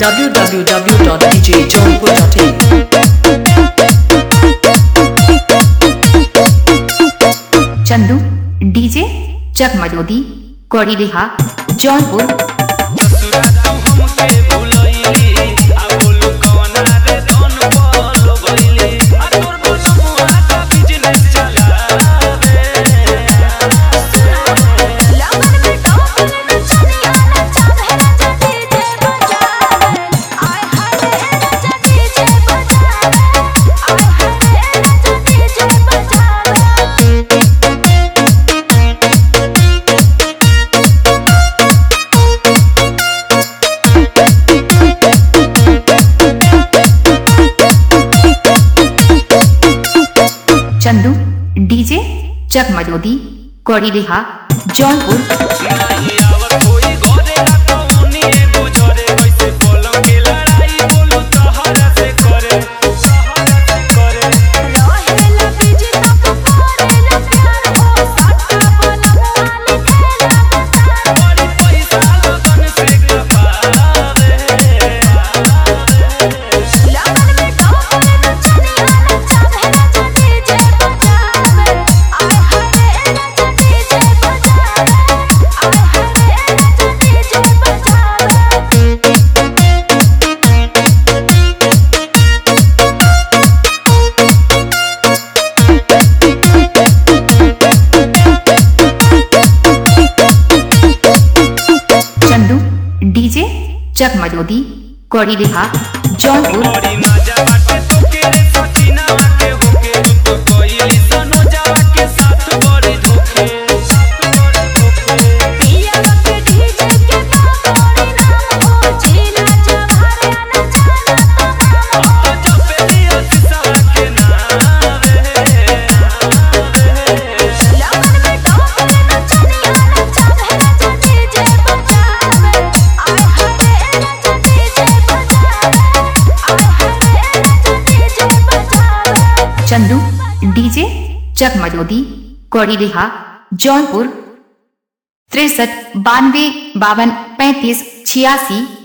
www.djjohnpur.in Chandu DJ जगमलोदी कौड़ी रिहा जौनपुर लगन में टोपन नचनिया नचावे राजा डीजे बजावे आय हाय राजा डीजे बजावे आय हाय राजा डीजे बजावे चंदू डीजे जगमलोदी कौड़ी रिहा जौनपुर रहेला बिजी तब करेला प्यार हो सट्टा बनवाले खेला बता लगन में टोपन नचनिया नचावे राजा डीजे बजावे आय हाय राजा डीजे बजावे आय हाय राजा डीजे बजावे चंदू डीजे जगमलोदी कौड़ी रिहा जौनपुर पिया के डीजे के बाबोरी नाम हो जीना जवारे न जाना तमाम लगन में टोपन नचनिया नचावे राजा डीजे बजावे आय हाय राजा डीजे बजावे आय हाय राजा डीजे बजावे चंदू डीजे जगमलोदी कौड़ी रिहा जौनपुर तिरसठ बानवे बावन पैंतीस छियासी